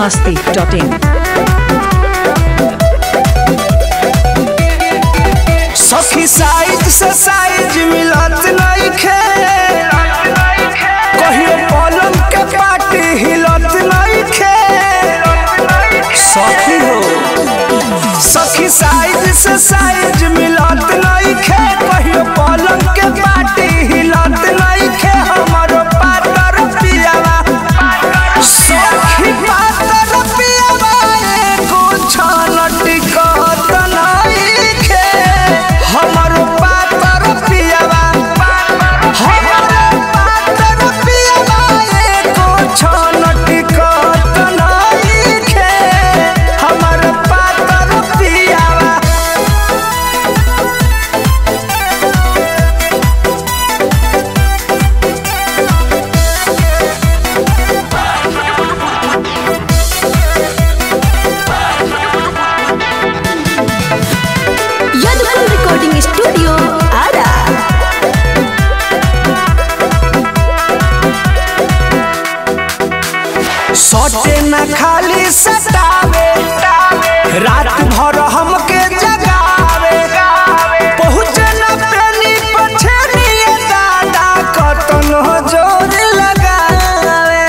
masti.in. सखी size से size मिलत नइखे कहियो पलंग के पाटी हिलत नइखे सखी हो सखी साइज से साइज मिलत नइखे कहियो पलंग के पाटी हिलत नइखे हमरो पातर पियावा सखी पातर पियावा एको छान टिकत नइखे हमरो पातर पियावा हमरो पातर पियावा एको छान टिकत नइखे हमरो पातर पियावा Yadupur Recording Studio, Ara. सटे न खाली सतावे रात भर हमके जगावे पहुँचे न प्रेमी पछनिए दादा कतन जोर लगावे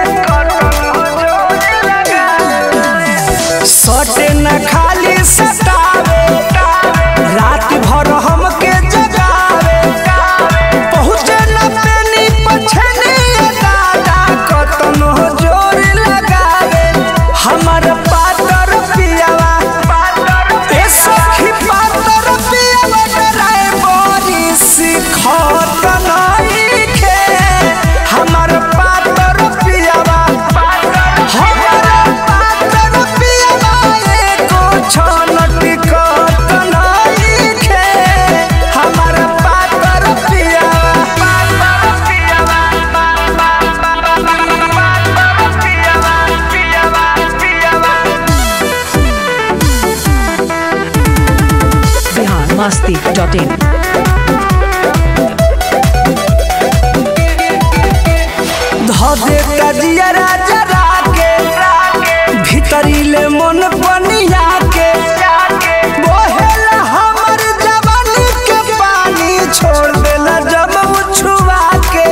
सटे न खाली सतावे रात भर हमके जगावे पहुँचे न प्रेमी पछनिए दादा कतन जोर लगावे हमर पातर पियावा ए सखी पातर पियावा डराए बड़ी सिखत नइखे हमर पातर पियावा हमर पातर पियावा एको छन टिकत नइखे हमर पातर पियावा पातर पियावा पातर पियावा पियावा पियावा Bihar masti.in. धदे तजिया राजा राके भीतरी ले मन बनिया के बोहेला हमर जवानी के पानी छोड़ देला जब उछुआ के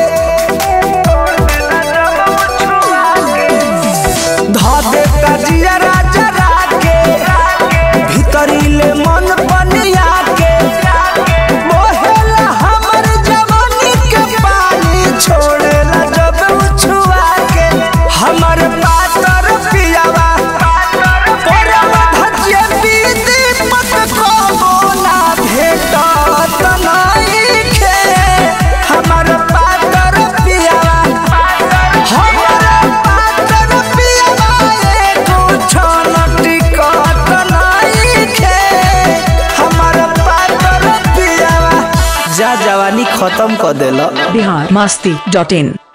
धदे तजिया राजा राके भीतरी ले मन बनिया के बोहेला हमर जवानी के पानी छोड़ेला जब उछुआ के हमर पातर पियावा परवा भजिए बीदी पत को बोला भेटत नइखे हमर पातर पियावा हमर पातर पियावा एको छन टिकत नइखे हमर पातर पियावा जा जवानी खत्म कर देला Bihar masti.in.